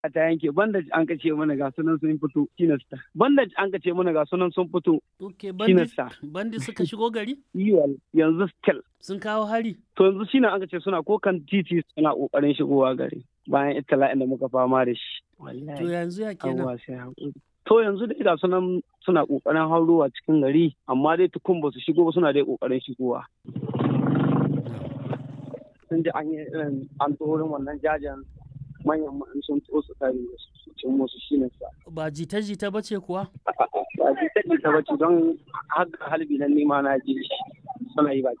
ta yanke bandage an ka ce mana ga sunan sun fito kinasta bandage an ka ce mana ga sunan sun fito Ok, kinasta bandi suka shigo gari? yiwal yanzu still Sun kawo hari? to yanzu shine an ka ce suna ko kan titi suna kokarin shigowa gari bayan itala'in da muka fama da shi To wallahi yanzu ya kenan. abuwa sai haƙuri to yanzu dai ga sunan suna kokarin haurowa cikin gari amma dai tukun ba su shigo ba suna dai kokarin shigowa sun ji an yi irin an tsoron wannan jajen manyan ma'an sun to su kare su cin musu shine sa Ba jita-jita ba ce kuwa? ba ji ta ta bace don har halbi nan nima na ji shi suna yi ba